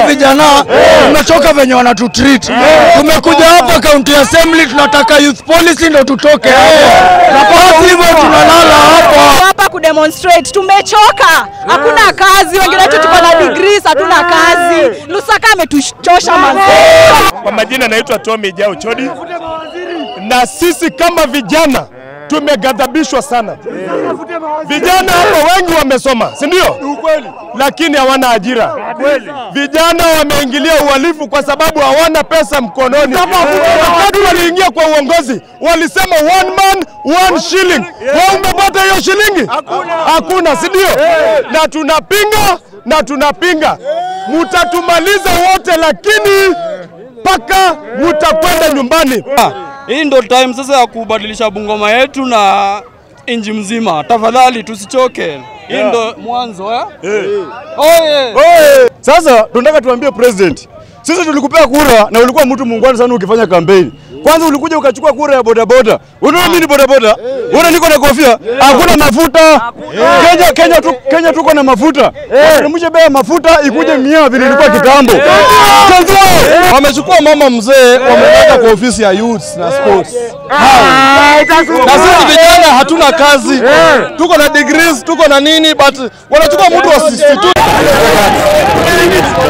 vijana tumechoka venye wanatutreat. Tumekuja hapa county assembly, tunataka youth policy ndo tutoke hapa, na basi hivyo tunalala hapa. hapa kudemonstrate. Tumechoka, hakuna kazi, wengine wetu tuko na degrees, hatuna kazi. Lusaka ametuchosha manzi. Kwa majina naitwa Tommy Jao Chodi, na sisi kama vijana tumeghadhabishwa sana. Vijana hapa wengi wamesoma, si ndio? Lakini hawana ajira. Vijana wameingilia uhalifu kwa sababu hawana pesa mkononi. Wakati waliingia kwa uongozi walisema one man one shilling. Wewe umepata hiyo shilingi? Hakuna, si ndio? Na tunapinga na tunapinga, mutatumaliza wote, lakini mpaka mutakwenda nyumbani. Hii ndo time sasa ya kubadilisha Bungoma yetu na inji mzima. Tafadhali tusichoke. Hii ndo mwanzo eh? Oye! Sasa tunataka tuambie president, sisi tulikupea kura na ulikuwa mtu muungwana sana ukifanya kampeni. Kwanza ulikuja ukachukua kura ya bodaboda. Unaona mimi ni bodaboda? Unaona niko na kofia? Hakuna mafuta. Kenya Kenya tu, Kenya tuko na mafuta. Wateremshe bei ya mafuta ikuje mia vile ilikuwa kitambo. Wamechukua mama mzee wameweka kwa ofisi ya youth na sports. Na sisi vijana hatuna kazi, tuko na degrees, tuko na nini, but wanachukua mtu wa 62